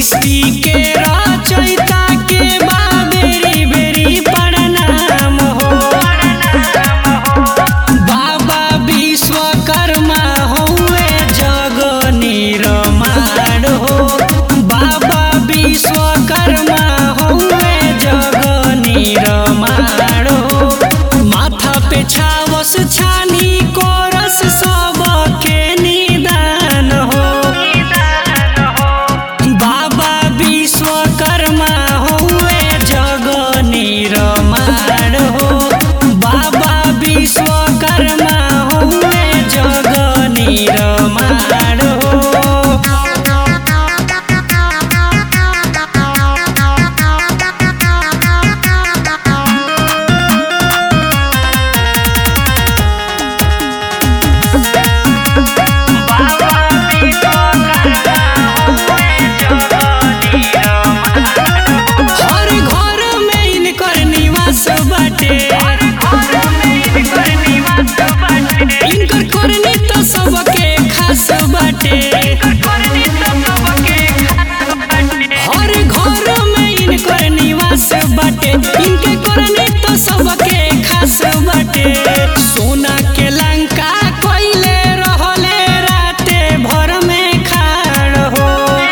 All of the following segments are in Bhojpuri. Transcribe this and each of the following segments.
सृष्टि के रचयिता के बा बेरी बेरी प्रणाम हो बाबा विश्वकर्मा हौवे जग निर्माण हो बाबा विश्वकर्मा हौवे जग निर्माण हो माथा पे छावस छानी कोरस सबके निदान हो बाबा विश्वकर्मा हौवे जग निर्माण हो बाबा विश्वकर्मा हौवे जग निर्माण हो हर घर में इनकर निवास बाटे इनकर करनी तो सबके खास बाटे हर घर में इनकर निवास बाटे इनके करनी तो सबके खास बाटे सोना के लंका कोइले रहले राते भर में खाड़ हो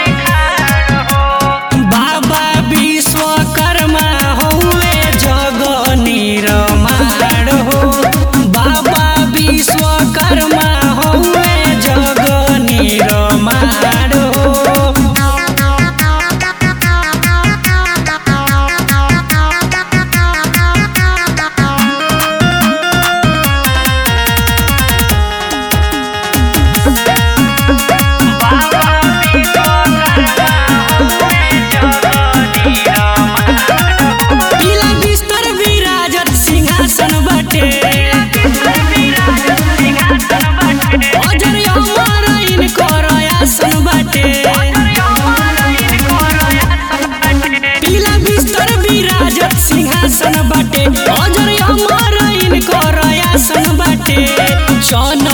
बाबा विश्वकर्मा हौवे जग निर्माण हो बाबा विश्वकर्मा हौवे जग निर्माण हो पीला बिस्तर विराजत सिंहासन बाटे अजर अमर इनकर आसन बाटे पीला बिस्तर विराजत सिंहासन बाटे अजर अमर इनकर आसन बाटे चन